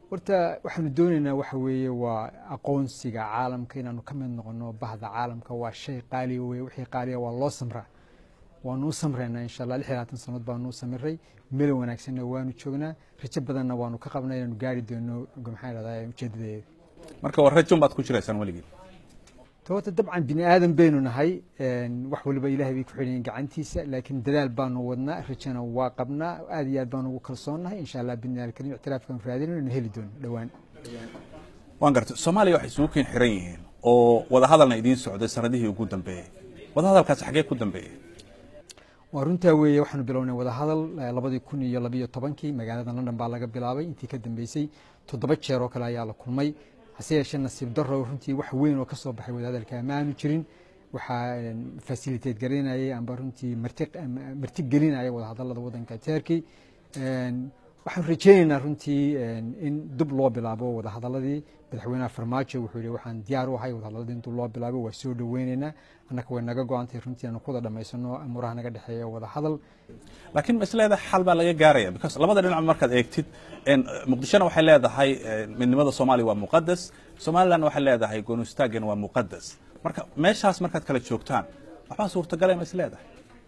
horta waxaanu doonaynaa waxa weeye waa aqoonsiga caalamka inaanu ka mid noqono bahda caalamka waa shay qaaliya weye wixii qaaliya waa loo samraa waanu u samraynaa insha allah lix iyo labaatan sanood baanu u samiray meel wanaagsanna waanu joognaa rajo badanna waanu ka qabnaa inaanu gaari doono maxaa dhahdaa ujeedadeeda marka war rajun baad ku jiraysaan weligii horta dabcan bini aadan baynu nahay wax waliba ilahay bay ku xidhayen gacantiisa laakiin dadaal baanu wadnaa rajana waa qabnaa aad iyo aad baanu ugu kalsoonnahay insha allah bidni alkarim ictiraafkan raadinayno na heli doono dhowaan waan gartay soomaaliya waxay isugu keen xiran yihiin oo wadahadalna idiin socday sanadihii ugu dambeeyey wadahadalkaasi xaggee ku dambeeyey waa runtaa weeye waxaanu bilownay wadahadal labadii kun iyo labiyo tobankii magaalada london baa laga bilaabay intii ka dambeysay toddoba jeer oo kale ayaa la kulmay hase yeeshee nasiib daro runtii wax weyn oo ka soo baxay wadahadalka ma aanu jirin waxaa fasiliteed garinayay amba runtii marti gelinaya wadahadalada wadanka turkey waxaan rajeynaynaa runtii in dib loo bilaabo wadahadaladii madaxweynaha farmaajo wuxuu yihi waxaan diyaar u ahay wadahadaladii in dib loo bilaabo waa soo dhoweyneynaa annaka way naga go-antay runtii aanu kuwada dhamaysano amuraha naga dhexeeya wadahadal laakiin ma is leedahay xal baa laga gaaraya because labada dhinac markaad eegtid muqdishona waxay leedahay midnimada soomaaliya waa muqadas somalilandna waxay leedahay goonistaagana waa muqadas marka meeshaas markaad kala joogtaan waxbaa suurtagalay ma is leedahay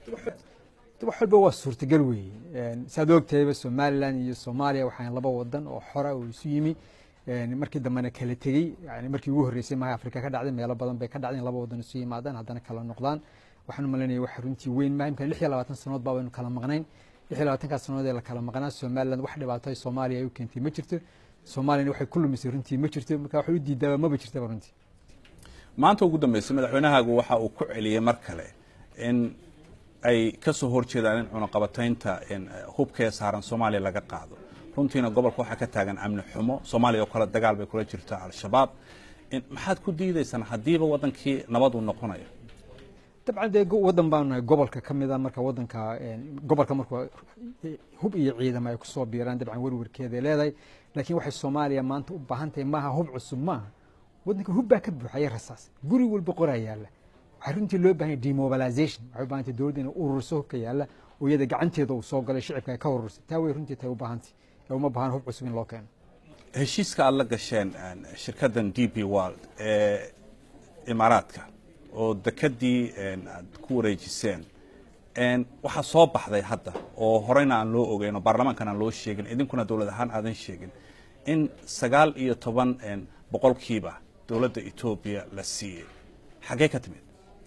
wax walba waa suurtagal weeye saad ogtahayba somalilan iyo soomaaliya waxaan laba wadan oo xora oo isu yimi markii dambena kala tegey yani markii ugu horreysay maha afrika ka dhacday meelo badan bay ka dhacday in laba wadan isu yimaadaan haddana kala noqdaan waxaan umalaynaya wax runtii weyn maha imka lix iyo labaatan sanood baa baynu kala maqnayn lix iyo labaatankaas sanood ee la kala maqnaa somaliland wax dhibaato soomaaliya ay u keentay ma jirto soomaaliyana waxay ku lumisay runtii ma jirto marka waxay u diidaaba maba jirtaba runtii maanta ugu dambeysay madaxweynahaagu waxa uu ku celiyey mar kale in ay ka soo horjeedaan in cunaqabataynta hubkee saaran soomaaliya laga qaado runtiina gobolka waxaa ka taagan amni xumo soomaaliya oo kale dagaal bay kula jirtaa al-shabaab maxaad ku diidaysaan haddiiba wadankii nabad uu noqonayo dabcan dee wadan baanu nahay gobolka ka mid a marka wadanka gobolka markuu hub iyo ciidamo ay kusoo biiraan dabcan werwerkeeday leedahay laakiin waxay soomaaliya maanta u baahan tahay maaha hub cusub maaha wadanka hub baa ka buuxaya rasaas guri walba qoraa yaalla waxaa runtii loo bahan yahay demobilization waxay u bahan tahay dowladda inay ururiso hubka yaalla oo iyada gacanteeda uu soo galay shicibka ay ka ururisay taa way runtii tahay u baahantay ee uma baahan hub cusub in loo keeno heshiiska aad la gasheen shirkaddan d b world ee imaaraadka oo dekadii aad ku wareejiseen waxaa soo baxday hadda oo horeyna aan loo ogeyn oo baarlamaankan aan loo sheegin idinkuna dowlad ahaan aadan sheegin in sagaal iyo toban boqolkiiba dowladda etoobiya la siiyey xaggee ka timid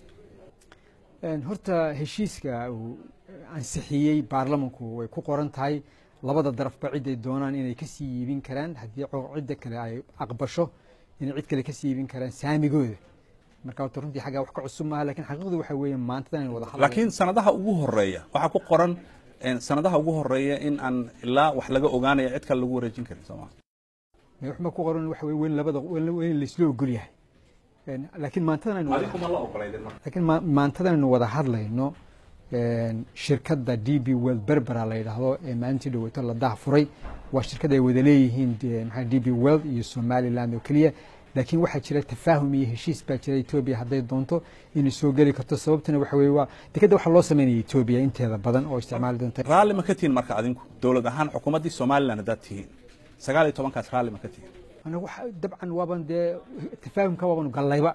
horta heshiiska uu ansixiyey baarlamanku way ku qoran tahay labada darafba ciday doonaan inay kasii iibin karaan haddii cidda kale ay aqbasho inay cid kale kasii iibin karaan saamigooda marka horta runtii xaggaa wax ka cusub maaha lakin xaqiiqdu waxa weeye maantadan in wada laakiin sanadaha ugu horeeya waxaa ku qoran sanadaha ugu horeeya in aan ilaa wax laga ogaanaya cid kale lagu wareejin karin sooma waxba ku qoran waxa weye weyn labada weyn laisla ogol yahay laakiin maantadan aynu laakiin maantadan aynu wada hadlayno shirkadda d b world berbera la yidhaahdo ee maalintii dhaweyto la dah furay waa shirkad ay wada leeyihiin maxaa d b world iyo somaliland oo keliya laakiin waxaa jira tafaahum iyo heshiis baa jira etoobiya hadday doonto inay soo geli karto sababtuna waxa weye waa dekadda waxaa loo sameynaya etoobiya inteeda badan oo isticmaali doonta raalli ma ka tihiin marka adinku dowlad ahaan xukuumaddii somaliland haddaad tihiin sagaal iyo tobankaas raalli ma ka tihiin dabcan waaban dee tafaahumka waabanu gallayba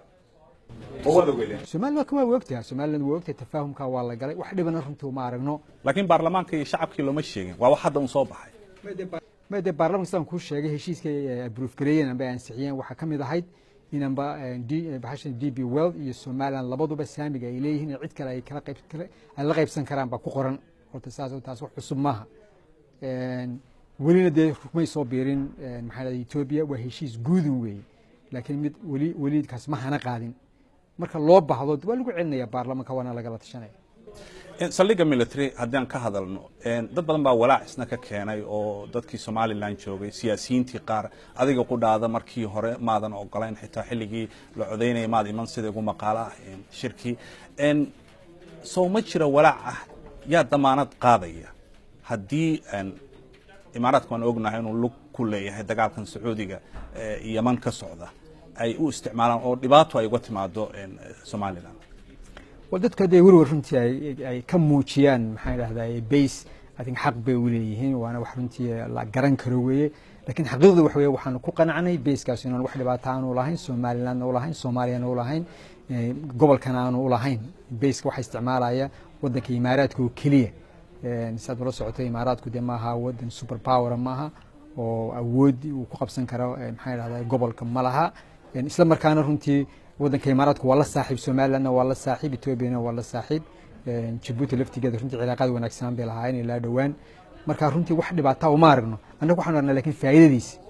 somaliland waa ogtaha somaliland waa ogtahay tafaahumka waa la galay wax dhibana runtii uma aragno laakiin baarlamaanka iyo shacabkii looma sheegin waa wax hadda un soo baxay ma dee baarlamanka sidaan kuu sheegay heshiiska abruuf gareeyeen amba ansixiyeen waxaa ka mid ahayd inanba bahashan d b world iyo somaliland labaduba saamiga ay leeyihiin in cid kale ay kala qayb ay la qaybsan karaan baa ku qoran horta saas taas wax cusub maaha welina dee rumay soo biirin maxaa dhahda etoobiya waa heshiis guudun weeye laakiin mid weli weli kaas ma hana qaadin marka loo baahdo waa lagu celinaya baarlamanka waana lagala tashanaya saldhigga military haddii aan ka hadalno dad badan baa walaac isna ka keenay oo dadkii somalilan joogay siyaasiyiintii qaar adiga qudhaada markii hore maadan ogolayn xitaa xilligii la codaynaya maad iman sida igu maqaalo ah shirkii sow ma jira walaac ah yaa damaanad qaadaya haddii imaaraadka waan ognahay inuu lug ku leeyahay dagaalkan sacuudiga yaman ka socda ay u isticmaalaan oo dhibaato ay uga timaado somalilan wa dadka dee weliba runtii ay ka muujiyaan maxaa idhahdaa base i think xaq bay u leeyihiin waana wax runtii la garan karo weeye lakiin xaqiiqdu waxa weye waxaanu ku qanacnay beeskaas inaan wax dhibaata aanu lahayn somalilandna u lahayn soomaaliyana u lahayn gobolkana aanu u lahayn beeska waxaa isticmaalaya wadanka imaaraadka oo keliya siaad ula socotay imaaraadku dee maaha wadan super power maaha oo awood uu ku qabsan karo maxaa dhahda gobolka ma laha isla markaana runtii wadanka imaaraadku waa la saaxiib somalilandna waa la saaxiib ethoobiana waa la saaxiib jabuuti laftigeeda runtii cilaaqaad wanaagsanaan bay lahaayeen ilaa dhowaan marka runtii wax dhibaataa uma aragno annaga waxaanu aragnaa lakin faa'iidadiisi